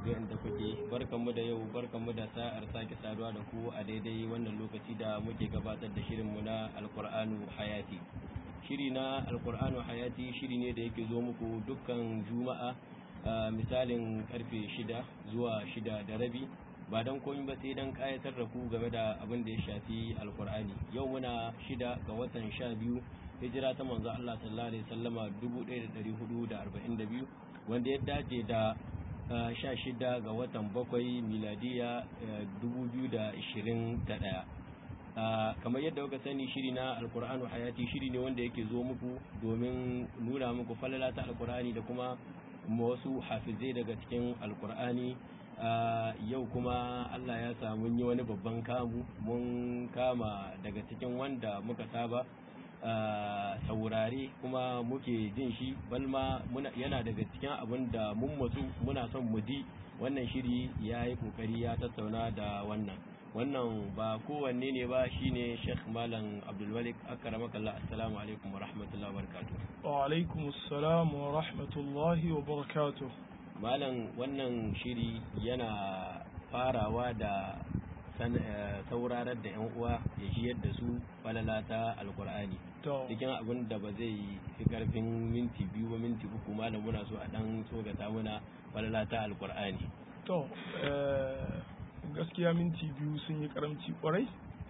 ga inda kuke barkanmu da yau barkanmu da sa'ar sake saduwa da ku a daidai wannan lokaci da muke gabatar da shirinmu na alkur'anu hayati shiri na alkur'anu hayati shiri ne da yake zo muku dukkan juma'a misalin karfe shida zuwa shida da rabi ba don komai ba sai don kayatar da ku game da abin da ya shafi alkur'ani yau muna shida ga watan sha biyu hijira ta manzo Allah sallallahu alaihi wasallama 1442 wanda ya dace da sha shida ga watan bakwai miladiya 2021 kamar yadda kuka sani shiri na alkur'anu hayati shiri ne wanda yake zo muku domin nuna muku falala ta alkur'ani da kuma wasu hafizai daga cikin alkur'ani yau kuma Allah ya samu yi wani babban kamu mun kama daga cikin wanda muka saba saurare kuma muke jin shi balma yana daga cikin abin da mun matsu muna son mu ji wannan shiri ya yi kokari ya tattauna da wannan wannan ba kowanne ne ba shine Sheikh Malam Abdulmalik akramakallah assalamu alaikum wa rahmatullahi wa barakatuh wa alaikum assalam wa rahmatullahi wa barakatuh malam wannan shiri yana farawa da saurarar da 'yan uwa ya shi yadda su falala ta alkur'ani cikin abin da ba zai fi karfin minti biyu ba minti uku malam muna so a dan tsogata muna falala ta alkur'ani to gaskiya minti biyu sun yi karamci kwarai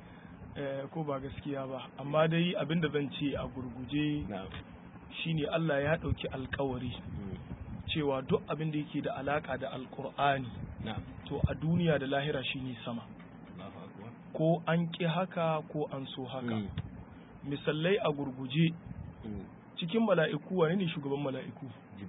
ko ba gaskiya ba amma dai abin da zan ce a gurguje shine Allah ya ɗauki alkawari cewa duk abin da yake da alaka da alkur'ani to a duniya da lahira shine sama ko an ƙi haka ko an so haka misalai a gurguje cikin mala'iku wane ne shugaban mala'iku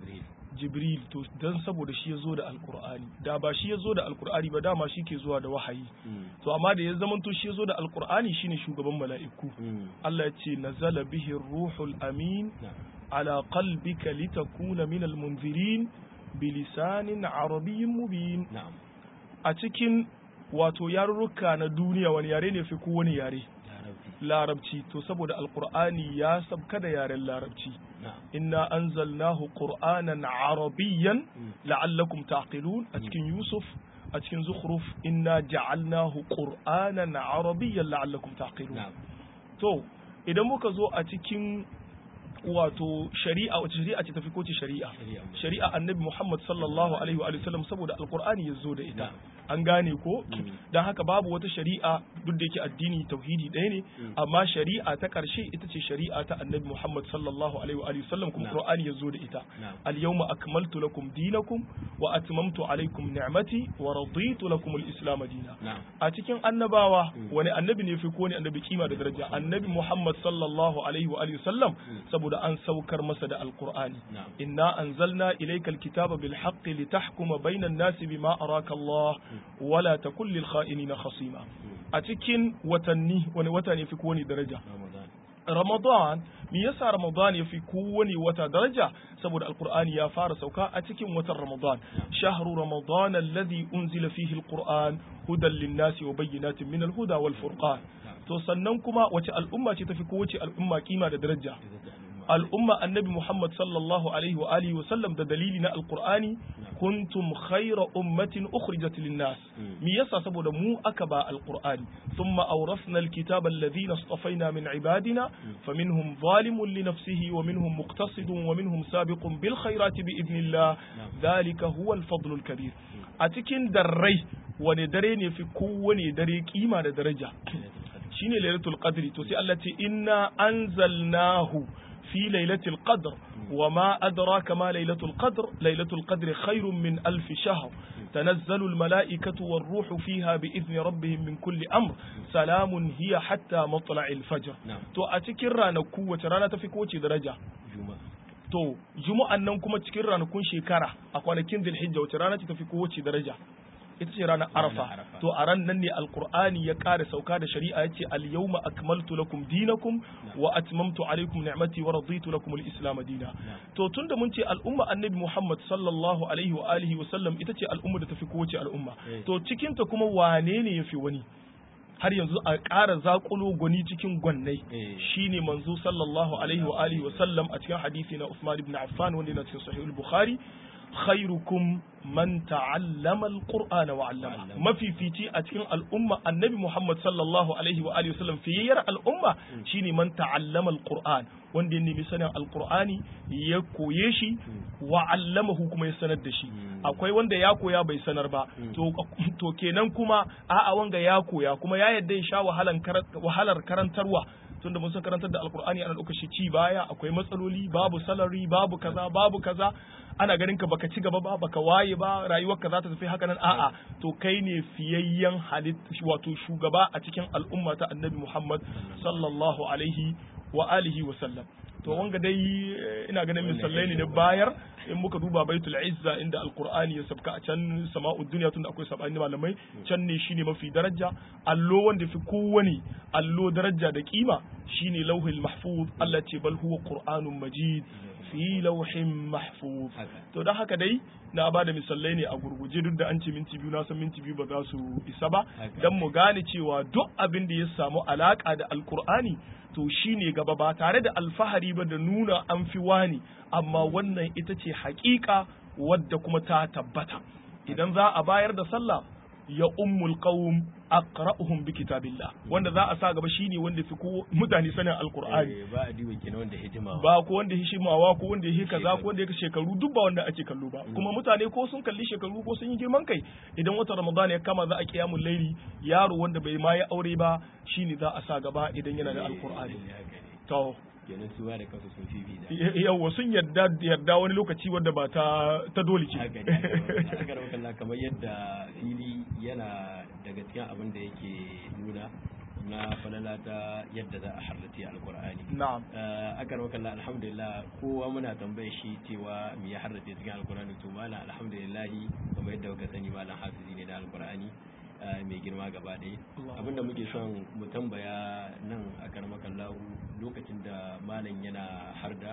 jibril to don saboda shi ya zo da alkur'ani da ba shi ya zo da alkur'ani ba dama shi ke zuwa da wahayi to amma da ya zamanto shi ya zo da alkur'ani shine shugaban mala'iku Allah ya ce nazala bihi ruhul amin على قلبك لتكون من المنذرين بلسان عربي مبين نعم أتكن wato yarurruka na duniya wani yare ne fi kowane yare larabci to saboda alkur'ani ya sabka da yaren larabci inna anzalnahu qur'anan arabiyyan la'allakum taqilun a cikin yusuf a cikin zukhruf inna ja'alnahu qur'anan arabiyyan la'allakum taqilun to idan muka zo a cikin wato shari'a wace shari'a ce tafi koce shari'a shari'a annabi Muhammad sallallahu alaihi wa sallam saboda alqur'ani ya zo da ita an gane ko dan haka babu wata shari'a duk da yake addini tauhidi ɗaya ne amma shari'a ta ƙarshe ita ce shari'a ta annabi Muhammad sallallahu alaihi wa sallam kuma qur'ani ya zo da ita al yawma akmaltu lakum dinakum wa atmamtu alaikum ni'mati wa raditu lakum al islam dina a cikin annabawa wani annabi ne fi ko ne annabi kima da daraja annabi Muhammad sallallahu alaihi wa sallam saboda saboda an saukar masa da alkur'ani inna anzalna ilaykal kitaba bil haqqi litahkuma bainan nasi bima araka Allah wala takul lil kha'inina khasima a cikin watanni wani wata ne fi kowane daraja Ramadan me yasa Ramadan ya fi kowane wata daraja saboda alkur'ani ya fara sauka a cikin watan Ramadan shahru Ramadan alladhi unzila fihi alquran hudan lin-nasi wa bayyinatin min al-huda wal furqan to sannan kuma wace al'umma ce tafi kowace al'umma kima da daraja al'umma annabi Muhammad sallallahu alaihi wa alihi wa sallam da dalili na alqur'ani kuntum khayra ummatin ukhrijat lin-nas me yasa saboda mu aka ba alqur'ani thumma awrasna alkitaba alladhina istafaina min ibadina faminhum zalimun li nafsihi wa minhum muqtasidun wa minhum sabiqun bil khayrati bi idnillah dhalika huwa al-fadlu al-kabir a cikin darrai wani dare ne fi kowane dare kima da daraja shine lailatul qadri to sai Allah ce inna anzalnahu في ليلة القدر وما أدراك ما ليلة القدر ليلة القدر خير من ألف شهر تنزل الملائكة والروح فيها بإذن ربهم من كل أمر سلام هي حتى مطلع الفجر تو أتكر رانا قوة رانا تفكوة درجة to juma'an nan kuma cikin ranakun shekara a kwanakin zulhijja wace rana ce tafi kowace daraja ita ce ranar arafa to a ran nan ne alqur'ani ya ƙara sauka da shari'a yace al yawma akmaltu lakum dinakum wa atmamtu alaykum ni'mati wa raditu lakum al islam dina to tunda mun ce al'umma annabi muhammad sallallahu alaihi wa alihi wa sallam ita ce al'umma da tafi kowace al'umma to cikin ta kuma wane ne yafi wani har yanzu a ƙara zaƙulo gwani cikin gwannai shine manzo sallallahu alaihi wa alihi wa sallam a cikin hadisi na Usman ibn Affan wanda yana cikin sahih al-Bukhari khairukum man ta'allama alqur'ana wa 'allama mafifici a cikin al'umma annabi Muhammad sallallahu alaihi wa alihi wasallam fiyayyar al'umma shine man ta'allama alqur'an wanda ya nemi sanin alqur'ani ya koye shi wa 'allamahu kuma ya sanar da shi akwai wanda ya koya bai sanar ba to to kenan kuma a'a wanga ya koya kuma ya yadda ya sha wahalar karantarwa tunda mun san karantar da alkur'ani ana ɗaukar shi ci baya akwai matsaloli babu salari babu kaza babu kaza ana ganin ka baka ci gaba ba baka waye ba rayuwarka za ta tafi haka nan a'a to kai ne fiyayyen halitta wato shugaba a cikin al'umma ta annabi Muhammad sallallahu alaihi wa alihi wa sallam to wanga dai ina ganin misalai ne na bayar in muka duba baitul izza inda alqur'ani ya sabka a can sama'ud dunya tunda akwai sabani malamai can ne shine mafi daraja allo wanda fi kowane allo daraja da kima shine lauhul mahfuz Allah ce bal huwa qur'anun majid fi lauhin mahfuz to dan haka dai na ba da misalai ne a gurguje duk da an ce minti biyu na san minti biyu ba za su isa ba dan mu gane cewa duk abin da ya samu alaka da alqur'ani to shi ne gaba ba tare da alfahari ba da nuna an fi wani amma wannan ita ce hakika wadda kuma ta tabbata idan za a bayar da sallah ya ummul qawm aqra'uhum bi kitabillah wanda za a sa gaba shine wanda fi ko mutane sanin alqur'ani ba a diwa kenan wanda hijima ba ko wanda hishimawa ko wanda yake kaza ko wanda yake shekaru duk ba wanda ake kallo ba kuma mutane ko sun kalli shekaru ko sun yi girman kai idan wata ramadan ya kama za a kiyamul laili yaro wanda bai ma ya aure ba shine za a sa gaba idan yana da alqur'ani to kenan su da kansu sun fifi yawa sun yarda yarda wani lokaci wanda ba ta ta dole ce haka ne kamar yadda fili yana daga cikin abin da yake nuna na falala ta yadda za a harlati alkur'ani na'am akar wakalla alhamdulillah kowa muna tambaye shi cewa me ya harlate cikin alkur'ani to malam alhamdulillah kamar yadda kuka sani malam hafizi ne na alkur'ani mai girma gaba ɗaya abinda muke son mu tambaya nan a karmakan lahu lokacin da malam yana harda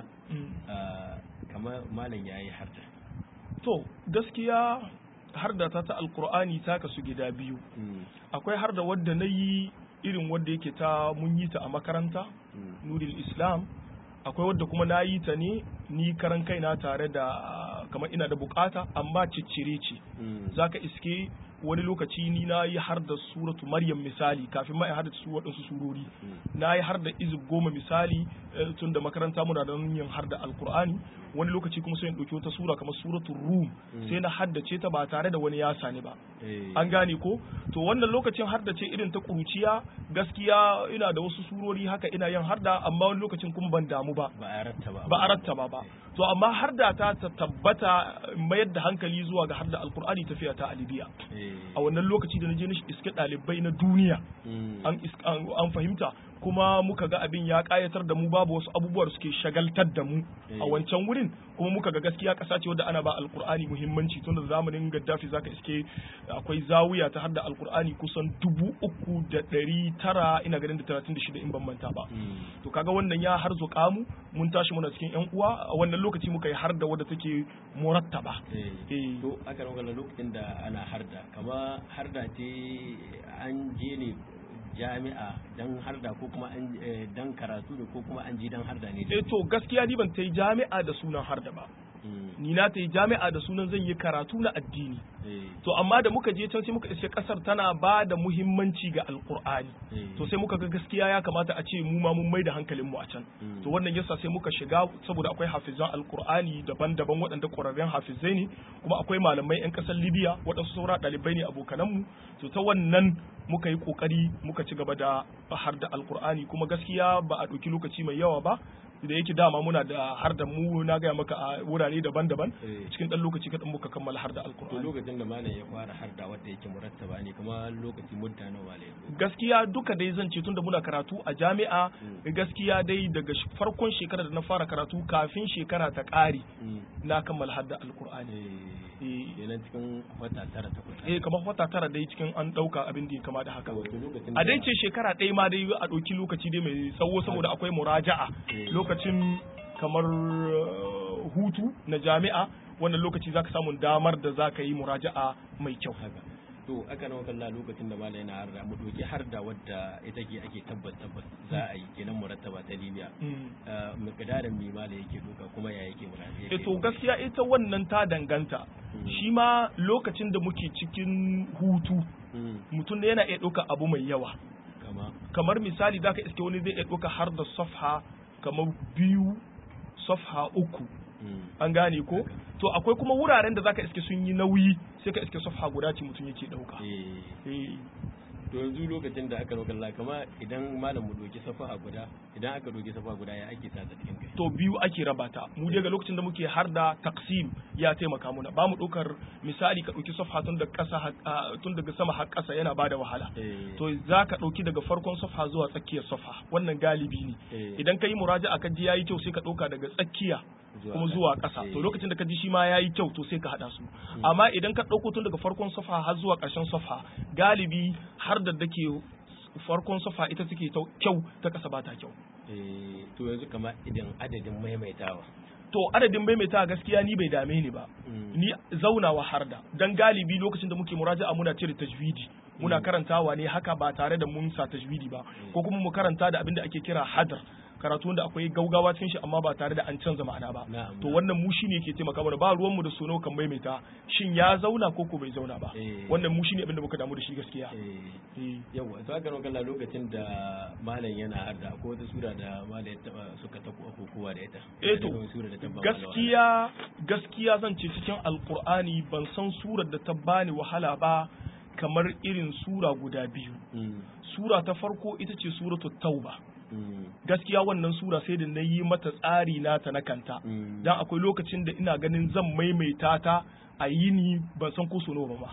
kamar malam ya yi harda to gaskiya harda ta ta alkur'ani ta kasu gida biyu akwai harda wadda na yi irin wadda yake ta mun yi ta a makaranta nuril islam akwai wadda kuma na yi ta ne ni karan kaina tare da kamar ina da bukata amma ciccire ce zaka iske wani lokaci ni na yi har da suratu maryam misali kafin ma in har da su waɗansu surori na yi har da izib goma misali tun da makaranta muna da yin har da alkur'ani wani lokaci kuma sai in ɗauki wata sura kamar suratu rum sai na haddace ta ba tare da wani ya sani ba an gane ko to wannan lokacin haddace irin ta kuruciya gaskiya ina da wasu surori haka ina yin harda amma wani lokacin kuma ban damu ba ba a rattaba ba a rattaba ba to amma harda ta tabbata mayar da hankali zuwa ga harda alkur'ani tafiya ta alibiya a wannan lokaci da na je na iske ɗalibai na duniya an fahimta kuma muka ga abin ya kayatar da mu babu wasu abubuwa da suke shagaltar da mu a wancan wurin kuma muka ga gaskiya ƙasa ce wadda ana ba alkur'ani muhimmanci tun da zamanin gaddafi zaka iske akwai zawiya ta hadda alkur'ani kusan dubu uku da ɗari tara ina ganin da talatin da shida in ban manta ba to kaga wannan ya har zuƙa mu mun tashi muna cikin yan uwa a wannan lokaci muka yi har da wadda take murattaba to aka lokacin da ana harda kama harda ce an je ne jami'a dan harda ko kuma an dan karatu da ko kuma an ji dan harda ne eh to gaskiya ni ban ta yi jami'a da sunan harda ba ni na ta yi jami'a da sunan zan yi karatu na addini to amma da muka je can sai muka iske kasar tana ba da muhimmanci ga alkur'ani to sai muka ga gaskiya ya kamata a ce mu ma mun mai da hankalin mu a can to wannan yasa sai muka shiga saboda akwai hafizan alkur'ani daban-daban waɗanda ƙwararren hafizai ne kuma akwai malamai 'yan ƙasar libya waɗansu saura ɗalibai ne abokanan mu to ta wannan muka yi ƙoƙari muka ci gaba da har da alkur'ani kuma gaskiya ba a ɗauki lokaci mai yawa ba da yake dama muna da har da mu na gaya maka a wurare daban-daban cikin dan lokaci kaɗan muka kammala har da alkur'ani to lokacin da malam ya fara har da wanda yake murattaba ne kuma lokaci mutta nawa ne gaskiya duka dai zan ce tunda muna karatu a jami'a gaskiya dai daga farkon shekara da na fara karatu kafin shekara ta ƙare na kammala har da alkur'ani kenan cikin wata tara takwas eh kamar wata tara dai cikin an ɗauka abin da ya kama da haka a dai ce shekara ɗaya ma dai a ɗauki lokaci dai mai tsawo saboda akwai muraja'a lokacin kamar hutu na jami'a wannan lokaci zaka samu damar da zaka yi muraja'a mai kyau to aka nawa kalla lokacin da malai na harda mu doki harda wadda ita ke ake tabbas tabbas za a yi kenan murattaba ta Libya miqdarin mi malai yake doka kuma ya yake murattaba eh to gaskiya ita wannan ta danganta shi ma lokacin da muke cikin hutu mutum da yana iya ɗauka abu mai yawa kamar misali zaka iske wani zai iya ɗauka har da safha kamar biyu safha uku an gane ko to akwai kuma wuraren da zaka iske sun yi nauyi sai ka iske safha guda ce mutum yake dauka to yanzu lokacin da aka roƙa Allah kama idan malam mu doki safaha guda idan aka doki safaha guda ya ake sa cikin kai to biyu ake raba ta mu daga lokacin da muke har da taksim ya taimaka muna ba mu ɗaukar misali ka ɗauki safa tun daga ƙasa tun daga sama har ƙasa yana ba da wahala to za ka ɗauki daga farkon safa zuwa tsakiyar safa wannan galibi ne idan ka yi muraja'a ka ji yayi kyau sai ka ɗauka daga tsakiya kuma zuwa ƙasa to lokacin da ka ji shi ma yayi kyau to sai ka haɗa su amma idan ka ɗauko tun daga farkon safa har zuwa ƙarshen safa galibi har da dake farkon safa ita take kyau ta ƙasa ba ta kyau to yanzu kamar idan adadin maimaitawa to adadin maimaitawa gaskiya ni bai dame ni ba ni zaunawa har da dan galibi lokacin da muke muraja'a muna cire tajwidi muna karantawa ne haka ba tare da mun sa tajwidi ba ko kuma mu karanta da abin da ake kira hadar karatu da akwai gaugawa cikin shi amma ba tare da an canza ma'ana ba to wannan mu shine yake taimaka mana ba ruwan mu da sono kan maimaita shin ya zauna ko ko bai zauna ba wannan mu shine abin da muka damu da shi gaskiya yawa to aka roƙa lokacin da malam yana harda akwai wata sura da malam ya taba suka ta kowa da ita eh to gaskiya gaskiya zan ce cikin alqur'ani ban san surar da ta bani wahala ba kamar irin sura guda biyu sura ta farko ita ce suratul tauba gaskiya wannan sura sai da na yi mata tsari nata na kanta dan akwai lokacin da ina ganin zan maimaita ta a yini ban san ko sono ba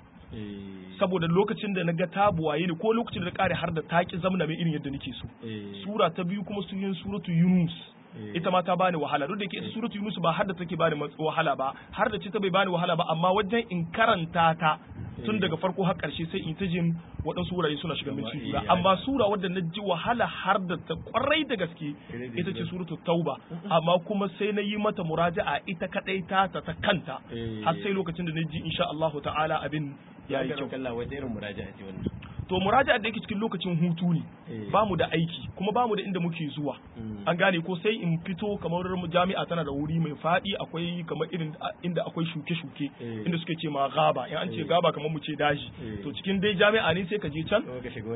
saboda lokacin da na ga tabuwa yini ko lokacin da na kare har da taki zamna mai irin yadda nake so sura ta biyu kuma su yin suratu yunus ita ma ta bani wahala duk da ke ita suratu yunus ba har da take bani wahala ba har da ce ta bai bani wahala ba amma wajen in karanta ta tun daga farko har karshe sai in ta jin waɗansu wurare suna shiga min cikin amma sura wadda na ji wahala har da ta kwarai da gaske ita ce suratu tauba amma kuma sai na yi mata muraja'a ita kadai ta ta ta kanta har sai lokacin da na ji insha Allah ta'ala abin ya yi kyau irin muraja'a ce wannan to muraja'a da yake cikin lokacin hutu ne ba mu da aiki kuma ba mu da inda muke zuwa an gane ko sai in fito kamar jami'a tana da wuri mai faɗi akwai kamar irin inda akwai shuke-shuke inda suke ce ma gaba in an ce gaba kamar mu ce daji to cikin dai jami'a ne sai ka je can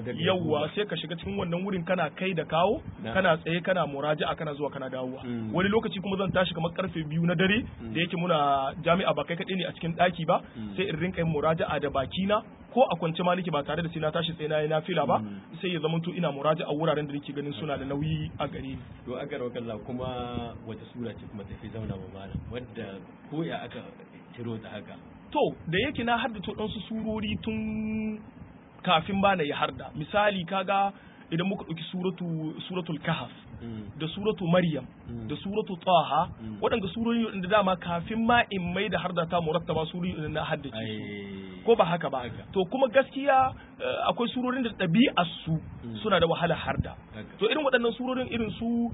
yawwa sai ka shiga cikin wannan wurin kana kai da kawo kana tsaye kana muraja'a kana zuwa kana dawowa wani lokaci kuma zan tashi kamar karfe biyu na dare da yake muna jami'a ba kai kaɗai ne a cikin ɗaki ba sai in rinka yin muraja'a da bakina ko a kwance ma nake ba tare da sai na tashi tsaye na yi nafila ba sai ya zamanto ina muraja a wuraren da nake ganin suna da nauyi a gare ni to aka rawa kalla kuma wata sura ce kuma tafi zauna ma malam wadda ko ya aka ciro ta haka to da yake na haddace ɗansu surori tun kafin ba na yi harda misali kaga idan muka ɗauki suratu suratul kahf da suratu maryam da suratu taha waɗanda surori da dama kafin ma in mai da harda ta murattaba surori na haddace ko ba haka ba to kuma gaskiya akwai surorin da ɗabi'ar su suna da wahala harda to irin waɗannan surorin irin su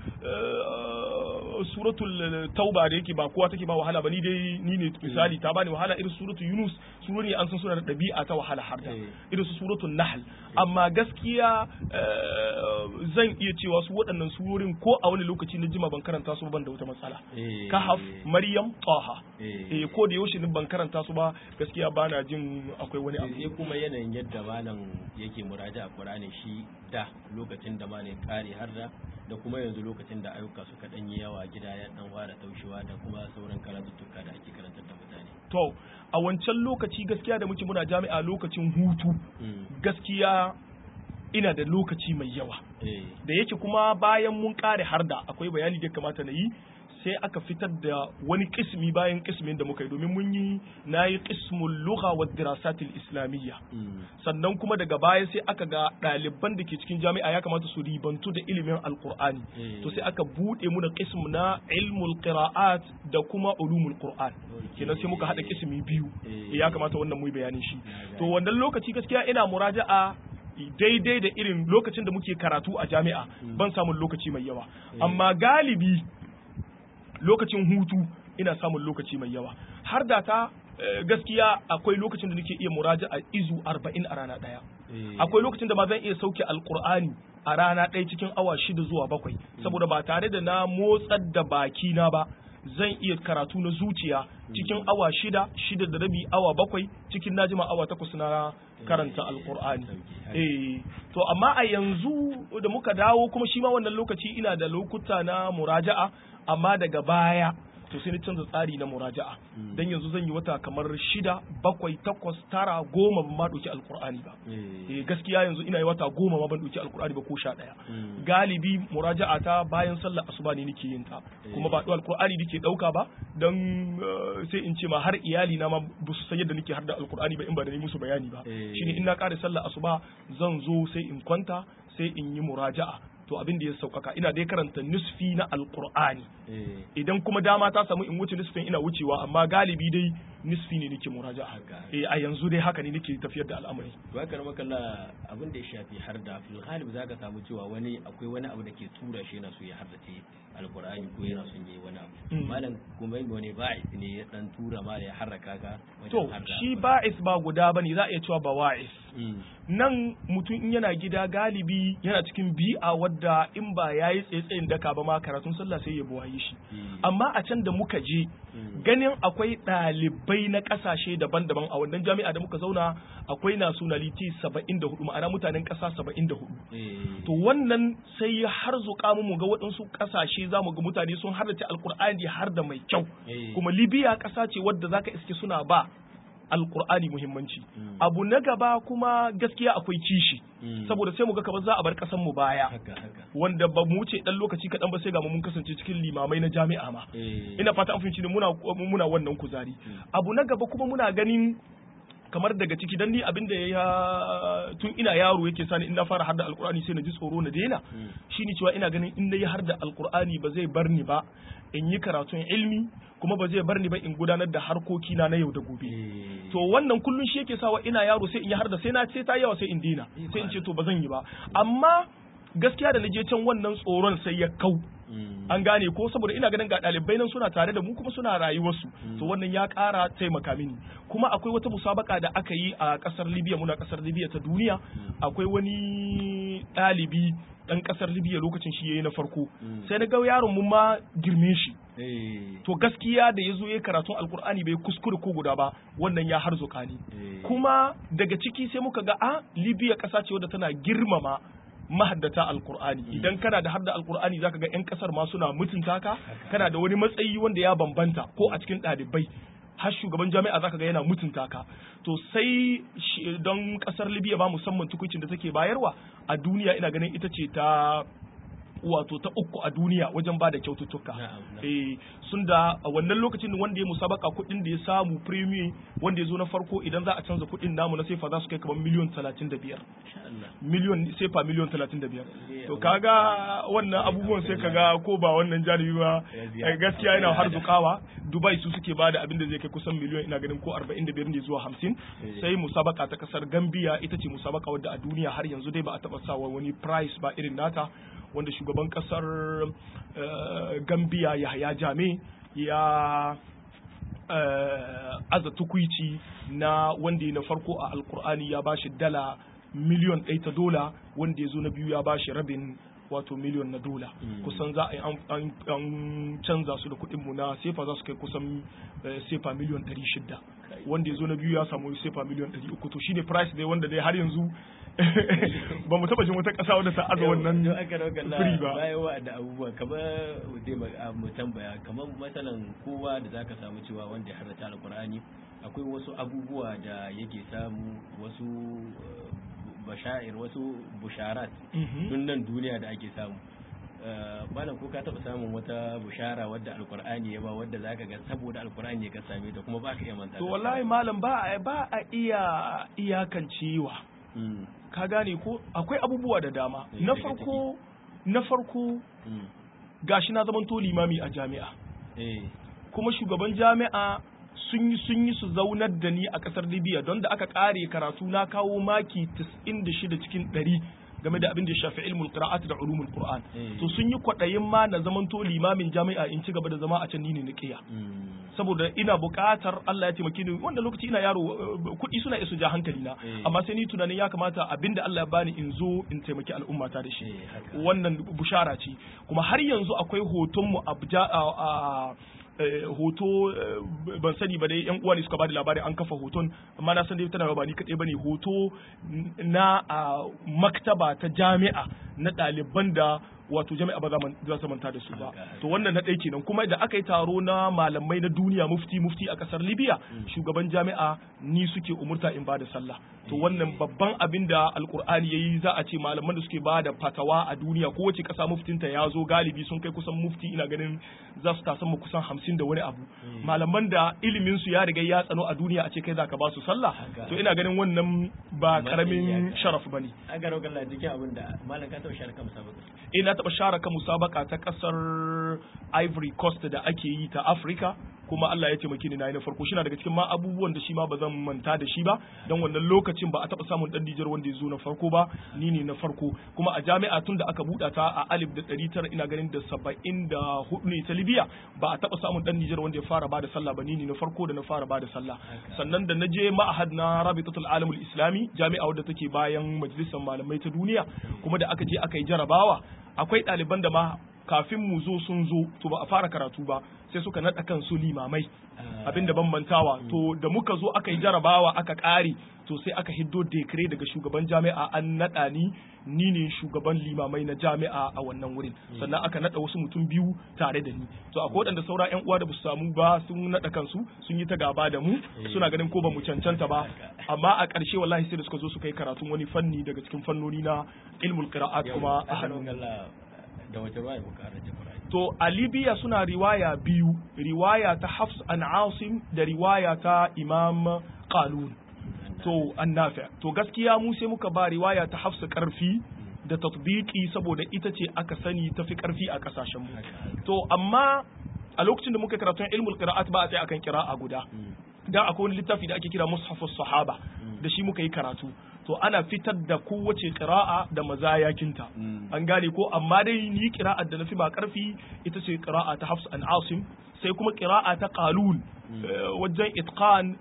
suratul tauba da yake ba kowa take ba wahala ba ni dai ni ne misali ta bani wahala irin suratul yunus surori an san suna da ɗabi'a ta wahala harda irin su suratul nahl amma gaskiya zan iya cewa su waɗannan surorin ko a wani lokaci na jima ban karanta su ban da wata matsala kahaf maryam taha eh ko da yaushe ban karanta su ba gaskiya bana jin akwai wani abu sai kuma yanayin yadda malam yake muraja a Qur'ani shi da lokacin da malam kare har da da kuma yanzu lokacin da ayyuka suka dan yi yawa gida ya dan fara taushewa da kuma sauran karatuttuka da ake karantar da mutane to a wancan lokaci gaskiya da muke muna jami'a lokacin hutu gaskiya ina da lokaci mai yawa da yake kuma bayan mun kare harda akwai bayani da kamata na yi sai aka fitar da wani kismi bayan kismin da muka yi domin mun yi na yi kismul lugha wa dirasatil islamiyya sannan kuma daga baya sai aka ga ɗaliban da ke cikin jami'a ya kamata su ribantu da ilimin alqur'ani to sai aka buɗe mu da kism na ilmul qira'at da kuma ulumul qur'an kenan sai muka haɗa kismi biyu ya kamata wannan mu yi bayanin shi to wannan lokaci gaskiya ina muraja'a daidai da irin lokacin da muke karatu a jami'a ban samun lokaci mai yawa amma galibi lokacin hutu ina samun lokaci mai yawa har da ta gaskiya akwai lokacin da nake iya muraja a izu arba'in a rana ɗaya akwai lokacin da ma zan iya sauke alkur'ani a rana ɗaya cikin awa shida zuwa bakwai saboda ba tare da na motsar da baki na ba zan iya karatu na zuciya cikin awa shida shida da rabi awa bakwai cikin najima awa takwas na karanta alkur'ani eh to amma a yanzu da muka dawo kuma shi ma wannan lokaci ina da lokuta na muraja'a amma daga baya to sai na canza tsari na muraja'a dan yanzu zan yi wata kamar shida bakwai takwas tara goma ban ma ɗauki alkur'ani ba eh gaskiya yanzu ina yi wata goma ma ban ɗauki alkur'ani ba ko sha ɗaya galibi muraja'a ta bayan sallar asuba ne nake yin ta kuma ba ɗau alkur'ani nake ɗauka ba dan sai in ce ma har iyali na ma ba su san yadda nake har da alkur'ani ba in ba da ni musu bayani ba shine in na ƙare sallar asuba zan zo sai in kwanta sai in yi muraja'a to abin da ya sauƙaƙa ina dai karanta nisfi na alƙur'ani idan kuma dama ta samu in wuce nisfin ina wucewa amma galibi dai nisfi ne nake muraja eh a yanzu dai haka ne nake tafiyar da al'amari to haka na makalla abin da ya shafi har da fil ghalib zaka samu cewa wani akwai wani abu da ke tura shi yana so ya hardace alƙur'ani ko yana son yayi wani abu malam kuma wani ba'is ne ya dan tura ma ya harraka ka to shi ba'is ba guda bane za a iya cewa ba wa'is nan mutum in yana gida galibi yana cikin bi'a wadda in ba ya yi tsaye daka ba ma karatun sallah sai ya buwaye shi amma a can da muka je ganin akwai ɗalibai na ƙasashe daban-daban a wannan jami'a da muka zauna akwai nationality saba'in da hudu ma'ana mutanen ƙasa saba'in da hudu to wannan sai ya har zuƙa mu ga waɗansu ƙasashe za mu ga mutane sun hardace alkur'ani har da mai kyau kuma libya ƙasa ce wadda zaka iske suna ba alkur'ani muhimmanci abu na gaba kuma gaskiya akwai kishi saboda sai mu ga kamar za a bar kasan mu baya wanda ba mu wuce dan lokaci kaɗan ba sai ga mun kasance cikin limamai na jami'a ma ina fata an fahimci ne muna muna wannan kuzari abu na gaba kuma muna ganin kamar daga ciki dan ni abin da ya tun ina yaro yake sani in na fara harda alkur'ani sai na ji tsoro na daina shine cewa ina ganin in na yi harda alkur'ani ba zai bar ni ba in yi karatun ilmi kuma ba zai bar ni ba in gudanar da harkokina na yau da gobe to wannan kullun shi yake sawa ina yaro sai in yi harda sai na ce ta yawa sai in daina sai in ce to ba zan yi ba amma gaskiya da na je can wannan tsoron sai ya kau an gane ko saboda ina ganin ga ɗalibai nan suna tare da mu kuma suna rayuwarsu to wannan ya ƙara taimaka mini kuma akwai wata musabaka da aka yi a ƙasar libya muna ƙasar libya ta duniya akwai wani ɗalibi ɗan ƙasar libya lokacin shi yayi na farko sai na ga yaron mu ma girme shi to gaskiya da ya zo ya karatun alkur'ani bai kuskure ko guda ba wannan ya harzuka ni kuma daga ciki sai muka ga a libya ƙasa ce wadda tana girmama mahaddata alkur'ani idan kana da hadda alkur'ani zaka ga yan kasar ma suna mutunta ka kana da wani matsayi wanda ya bambanta ko a cikin ɗalibai har shugaban jami'a zaka ga yana mutunta ka to sai don kasar libya ba musamman tukuncin da take bayarwa a duniya ina ganin ita ce ta wato ta uku a duniya wajen ba da kyaututtuka eh sun da a wannan lokacin wanda ya musabaka kuɗin da ya samu premium wanda ya zo na farko idan za a canza kuɗin namu na sefa za su kai kamar miliyon 35 miliyon sefa miliyon 35 to kaga wannan abubuwan sai kaga ko ba wannan janibi ba gaskiya yana har zukawa dubai su suke bada abin da zai kai kusan miliyon ina ganin ko 45 ne zuwa 50 sai musabaka ta kasar gambia ita ce musabaka wadda a duniya har yanzu dai ba a taba sawa wani price ba irin nata wanda shugaban kasar gambia yahaya jame ya aza tukwici na wanda na farko a alkur'ani ya bashi dala miliyon ɗaya ta dola wanda ya zo na biyu ya bashi rabin wato miliyon na dola kusan za a yi an canza su da kuɗinmu na sefa za su kai kusan sefa miliyon ɗari shida wanda ya zo na biyu ya samu sefa miliyon ɗari uku to shine price dai wanda dai har yanzu ba mu taba jin wata ƙasa wadda ta aza wannan free ba bayan wa da abubuwa kamar dai mu tambaya kamar masalan kowa da zaka samu cewa wanda ya harata alqur'ani akwai wasu abubuwa da yake samu wasu bashair wasu busharat tun nan duniya da ake samu malam ko ka taba samun wata bushara wadda alkur'ani ya ba wadda zaka ga saboda alkur'ani ka same ta kuma baka iya manta to wallahi malam ba ba a iya iyakancewa ka gane ko akwai abubuwa da dama na farko na farko gashi na zaman to limami a jami'a kuma shugaban jami'a sun yi sun yi su zaunar da ni a kasar Libya don da aka kare karatu na kawo maki 96 cikin 100 game da abin da ya shafi ilmul qira'at da ulumul qur'an to sun yi kwadayin ma na zamanto limamin jami'a in ci gaba da zama a can ni ne niqiya saboda ina buƙatar Allah ya taimake ni wanda lokaci ina yaro kuɗi suna isu ja hankali na amma sai ni tunanin ya kamata abinda Allah ya bani in zo in taimaki al'umma ta da shi wannan bushara ce kuma har yanzu akwai hoton mu a hoto ban sani ba dai yan uwa ne suka bada labari an kafa hoton amma na san dai tana ba ni kadai bane hoto na maktaba ta jami'a na ɗaliban da wato jami'a ba za su manta da su ba to wannan na ɗaya kenan kuma da aka yi taro na malamai na duniya mufti mufti a ƙasar libya shugaban jami'a ni suke umurta in ba da sallah to wannan babban abin da alkur'ani yayi za a ce malaman da suke ba da fatawa a duniya kowace ƙasa muftinta ya zo galibi sun kai kusan mufti ina ganin za su tasan mu kusan hamsin da wani abu malaman da ilimin su ya riga ya tsano a duniya a ce kai zaka ba su sallah to ina ganin wannan ba karamin sharaf bane a garo galla cikin abin da malam ka taɓa share kan musabaka eh na taɓa share kan musabaka ta ƙasar Ivory Coast da ake yi ta Africa kuma Allah ya taimake ni na yi na farko shi na daga cikin ma abubuwan da shi ma ba zan manta da shi ba don wannan lokacin ba a taɓa samun ɗan Nijar wanda ya zo na farko ba ni ne na farko kuma a jami'a tun da aka buɗa ta a alif da ɗari tara ina ganin da saba'in da hudu ne ta Libya ba a taɓa samun ɗan Nijar wanda ya fara ba da sallah ba ni ne na farko da na fara ba da sallah sannan da na je ma'ahad na Rabitatul Alamul Islami jami'a wadda take bayan majalisar malamai ta duniya kuma da aka je aka yi jarabawa akwai ɗaliban da ma kafin mu zo sun zo to ba a fara karatu ba sai suka naɗa kansu limamai abin da bambantawa to da muka zo aka yi jarabawa aka ƙare to sai aka hiddo dekare daga shugaban jami'a an naɗa ni ni ne shugaban limamai na jami'a a wannan wurin sannan aka naɗa wasu mutum biyu tare da ni to akwai waɗanda saura yan uwa da ba su samu ba sun naɗa kansu sun yi ta gaba da mu suna ganin ko ba mu cancanta ba amma a ƙarshe wallahi sai da suka zo suka yi karatun wani fanni daga cikin fannoni na ilmul qira'at kuma a hannun da wace ruwaya muka harace Qur'ani to a Libya suna riwaya biyu riwaya ta Hafs an Asim da riwaya ta Imam Qalun to annafi to gaskiya mu sai muka ba riwaya ta Hafs karfi da tatbiki saboda ita ce aka sani tafi karfi a kasashen mu to amma a lokacin da muka karatun ilmul qira'at ba a sai akan qira'a guda da akwai wani littafi da ake kira mushafus sahaba da shi muka yi karatu to ana fitar da kowace ƙira'a da mazayakinta an gane ko amma dai ni ƙira'ar da nafi ba ƙarfi ita ce ƙira'a ta Hafs an Asim sai kuma ƙira'a ta Qalun wajen itqan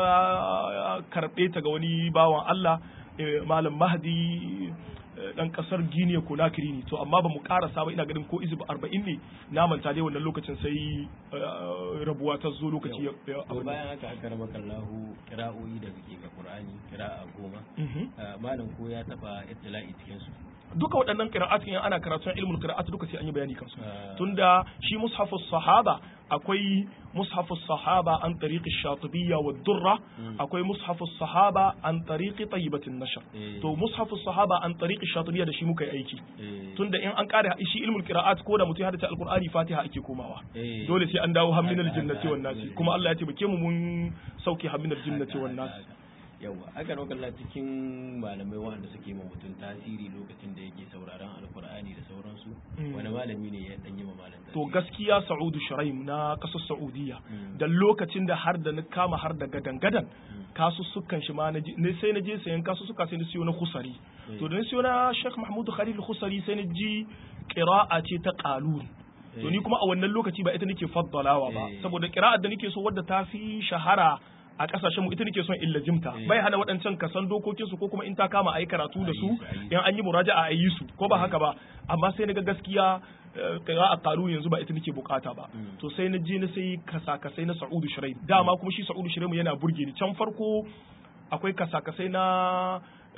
na karɓe ta ga wani bawan Allah malam Mahdi dan kasar Guinea Conakry ne to amma ba mu karasa ba ina ganin ko izib 40 ne na manta dai wannan lokacin sai rabuwa ta zo lokaci ya bayan haka aka raba kallahu kira'o'i da suke ga Qur'ani kira'a goma malam ko ya taba ittila'i cikin su duka waɗannan qira'at in ana karatun ilmul qira'at duka sai an yi bayani kansu tunda shi mushafus sahaba akwai mushafus sahaba an tariqi shatibiyya wa durra akwai mushafus sahaba an tariqi tayyibatin nashr to mushafus sahaba an tariqi shatibiyya da shi muka yi aiki tunda in an kare shi ilmul qira'at ko da mutum ya hadace alqur'ani fatiha ake komawa dole sai an dawo hamminal jannati wan nasi kuma Allah ya taimake mu mun sauke hamminal jannati wan nasi yawa aka rokalla cikin malamai waɗanda suke ma mutum tasiri lokacin da yake sauraron alkur'ani da sauransu wani malami ne ya dan yi ma malam to gaskiya Sa'udu Shuraim na kasar Saudiya da lokacin da har da na kama har da gadan gadan kasussukan shi ma ne sai na je sayan kasussuka sai na siyo na Khusari to da na siyo na Sheikh Mahmud Khalil Khusari sai na ji qira'a ce ta qalun to ni kuma a wannan lokaci ba ita nake faddalawa ba saboda qira'ar da nake so wadda ta fi shahara a kasashen mu ita nake son illa jimta bai hana waɗancan ka san dokokin su ko kuma in ta kama ayi karatu da su in an yi muraja'a a yi su ko ba haka ba amma sai naga gaskiya kira a karu yanzu ba ita nake bukata ba to sai na je na sai kasa-kasai na Sa'udu Shuraim dama kuma shi Sa'udu Shuraim yana burge ni can farko akwai kasa-kasai na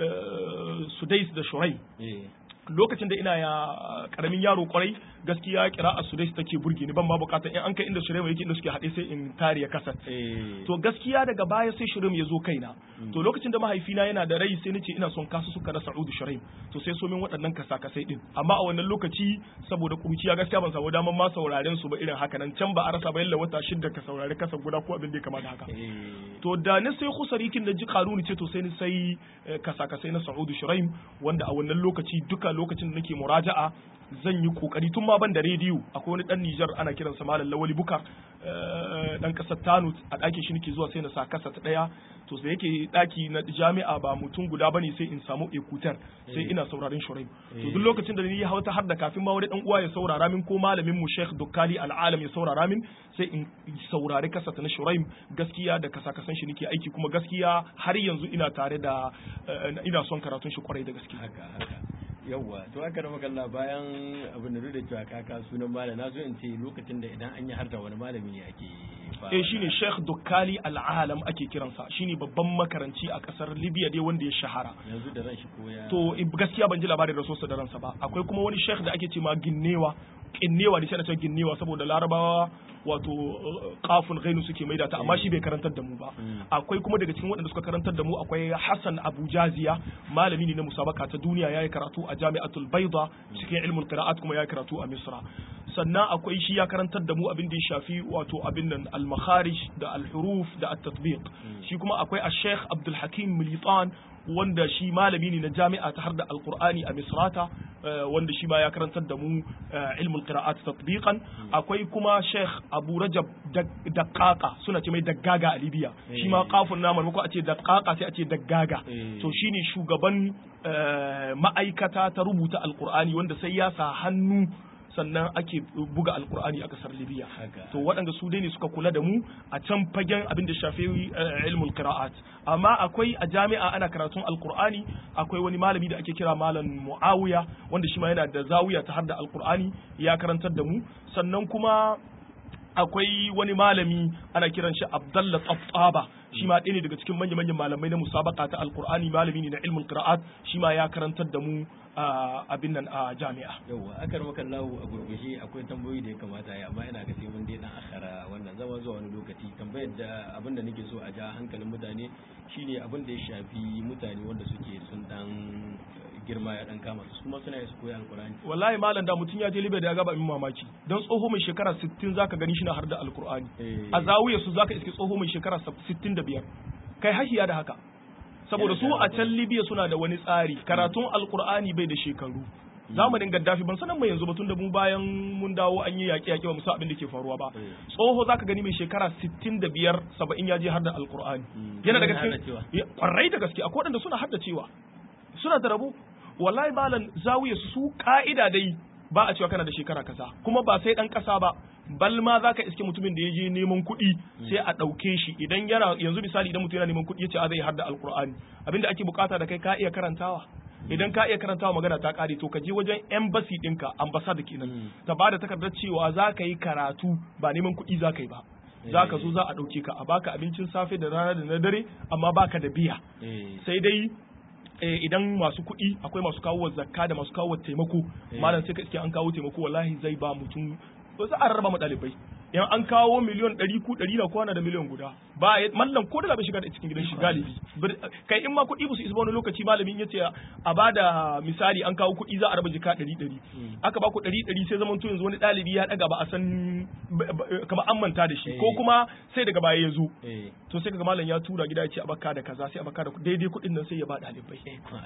Sudais da Shuraim lokacin da ina ya karamin yaro kwarai gaskiya kira a sudais take burge ni ban ma bukatar in an kai inda shirema yake inda suke haɗe sai in tare ya kasat to gaskiya daga baya sai shirim ya zo kaina to lokacin da mahaifina yana da rai sai nace ina son kasu suka na Sa'udu Shuraim to sai so min waɗannan kasa-kasai din amma a wannan lokaci saboda kuruciya gaskiya ban samu daman ma sauraren su ba irin haka nan can ba a rasa ba yalla wata shidda ka saurari kasa guda ko abin da ya kamata haka to da ni sai khusarikin da ji karuni ce to sai ni sai kasa-kasai na Sa'udu Shuraim wanda a wannan lokaci duka lokacin da nake muraja'a zan yi kokari tun ma ban da rediyo akwai wani dan Nijar ana kiransa Malam Lawali Bukar dan kasar Tano a ɗakin shi nake zuwa sai na sa kasa ta ɗaya to sai yake ɗaki na jami'a ba mutum guda bane sai in samu ekutar sai ina sauraron Shuraim to duk lokacin da ni hauta har da kafin ma wani dan uwa ya saurara min ko malamin mu Sheikh Dukkali Al-Alam ya saurara min sai in saurari kasa ta na Shuraim gaskiya da kasa kasan shi nake aiki kuma gaskiya har yanzu ina tare da ina son karatun shi kwarai da gaske haka haka yawwa to aka rama kalla bayan abin da da cewa kaka sunan malam na so in ce lokacin da idan an yi har da wani malami ne ake eh shine Sheikh Dukkali Al-Alam ake kiransa shine babban makaranci a kasar Libya dai wanda ya shahara yanzu da ran shi ko ya to gaskiya ban ji labarin rasuwarsa da ransa ba akwai kuma wani sheikh da ake ce ma Ginnewa Ginnewa ne sai na ce Ginnewa saboda Larabawa wato kafin gainu suke maida ta amma shi bai karantar da mu ba akwai kuma daga cikin waɗanda suka karantar da mu akwai Hassan Abu Jaziya malami ne na musabaka ta duniya yayi karatu a Jami'atul Bayda cikin ilmul qira'at kuma yayi karatu a Misra sannan akwai shi ya karantar da mu abin da ya shafi wato abin nan al-makharij da al-huruf da at-tatbiq shi kuma akwai al-Sheikh Abdul Hakim Militan wanda shi malami ne na jami'a ta har da alkur'ani a misrata wanda shi ma ya karantar da mu ilmul qira'at tatbiqan akwai kuma sheikh abu rajab daqqaqa suna ce mai daggaga a libya shi ma kafin na marmako a ce daqqaqa sai a ce daggaga to shine shugaban ma'aikata ta rubuta alkur'ani wanda sai ya sa hannu sannan ake buga alkur'ani a kasar libya to waɗanda su dai ne suka kula da mu a can fagen abin da shafi ilmul qira'at amma akwai a jami'a ana karatun alkur'ani akwai wani malami da ake kira malam muawiya wanda shi ma yana da zawiya ta har da alkur'ani ya karantar da mu sannan kuma akwai wani malami ana kiran shi Abdullah Tsaftaba shi ma ɗaya ne daga cikin manya-manyan malamai na musabaka ta alkur'ani malami ne na ilmul qira'at shi ma ya karantar da mu abin nan a jami'a yawa akar maka lahu a gurgushe akwai tambayoyi da ya kamata ya amma ina ga sai mun dai dan akhara wannan zama zuwa wani lokaci tambayar da abin da nake so a ja hankalin mutane shine abin da ya shafi mutane wanda suke sun dan girma ya dan kama su kuma suna su koyi alkur'ani wallahi malam da mutum ya je libya da ya gaba min mamaki don tsoho mai shekara 60 zaka gani shi na har da alkur'ani a zawiya su zaka iske tsoho mai shekara 65 kai hashiya da haka saboda su a can libya suna da wani tsari karatun alkur'ani bai da shekaru zamanin gaddafi ban sanan mai yanzu ba tun da mu bayan mun dawo an yi yaƙe yaƙe ba mu san abin da ke faruwa ba tsoho zaka gani mai shekara 65 70 ya je har da alkur'ani yana daga cikin kwarai da gaske akwai waɗanda suna haddacewa suna da rabo wallahi malam zawiya su ka'ida dai ba a cewa kana da shekara kaza kuma ba sai dan kasa ba bal ma zaka iske mutumin da ya je neman kuɗi sai a ɗauke shi idan yana yanzu misali idan mutum yana neman kuɗi ya ce a zai hadda alkur'ani abinda ake bukata da kai ka iya karantawa idan ka iya karantawa magana ta kare to ka je wajen embassy ɗinka ambassade kenan ta ba da takardar cewa za ka yi karatu ba neman kuɗi za ka yi ba za ka zo za a ɗauke ka a baka abincin safe da rana da na dare amma baka da biya sai dai idan masu kuɗi akwai masu kawo zakka da masu kawo taimako malam sai ka iske an kawo taimako wallahi zai ba mutum ba za a rarraba ma ɗalibai in an kawo miliyon ɗari ku ɗari na kwana da miliyon guda ba mallam ko da bai shiga da cikin gidan shi galibi kai in ma kuɗi ba su isa wani lokaci malamin ya ce a ba da misali an kawo kuɗi za a raba jika ɗari ɗari aka ba ku ɗari ɗari sai zaman to yanzu wani ɗalibi ya ɗaga ba a san kamar an manta da shi ko kuma sai daga baya ya zo to sai kaga malam ya tura gida ya ce a baka da kaza sai a baka da daidai kuɗin nan sai ya ba ɗalibai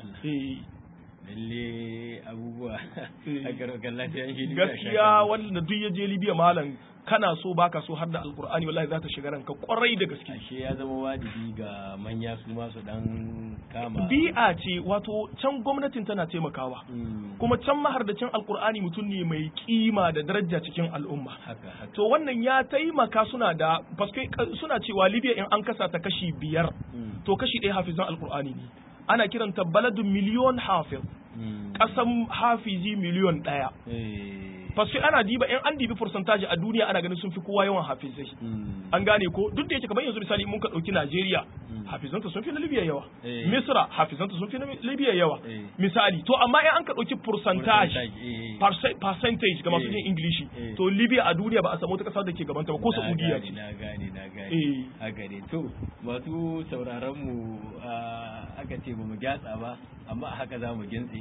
lalle abubuwa a garokan lafiyan shi gaskiya wanda duk ya je libya malam kana so baka so har da alkur'ani wallahi za ta shiga ranka kwarai da gaske ashe ya zama wajibi ga manya su ma su dan kama bi'a ce wato can gwamnatin tana taimakawa kuma can mahardacin alkur'ani mutum ne mai kima da daraja cikin al'umma to wannan ya taimaka suna da paske suna cewa libya in an kasa ta kashi biyar to kashi ɗaya hafizan alkur'ani ne ana kiranta baladun miliyon hafiz kasan hafizi miliyon ɗaya fasu ana diba in an dibi percentage a duniya ana ganin sun fi kowa yawan hafizai an gane ko duk da yake kamar yanzu misali mun ka dauki Najeriya hafizanta sun fi na Libya yawa Misra hafizanta sun fi na Libya yawa misali to amma in an ka dauki percentage percentage ga masu jin English to Libya a duniya ba a samu wata kasa da ke gabanta ba ko Saudiya ce na gane na gane haka ne to masu sauraron mu aka ce ba mu gyatsa ba amma haka za mu gintse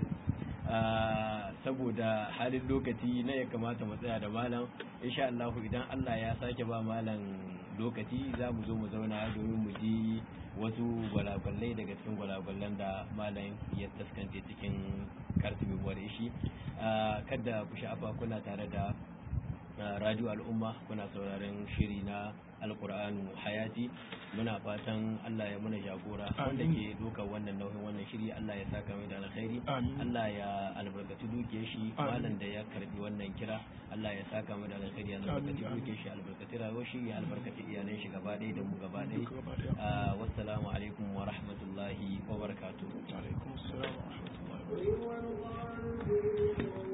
saboda halin lokaci na ya kamata mu tsaya da malam insha Allah idan Allah ya sake ba malam lokaci za mu zo mu zauna domin mu ji wasu gwalagwalai daga cikin gwalagwalai gwalagwalan da malam ya taskance cikin kartumi ware shi kada ku sha'afa kuna tare da radio al'umma kuna sauraron shiri na alkur'anu hayati muna fatan Allah ya muna jagora wanda ke doka wannan nauyin wannan shiri Allah ya saka mai da alkhairi Allah ya albarkaci dukiyar shi malam da ya karbi wannan kira Allah ya saka mai da alkhairi ya albarkaci dukiyar shi albarkaci rayuwar shi ya albarkaci iyalan shi gaba ɗaya da mu gaba ɗaya wassalamu alaikum wa rahmatullahi wa barakatuh alaikum assalam wa rahmatullahi wa barakatuh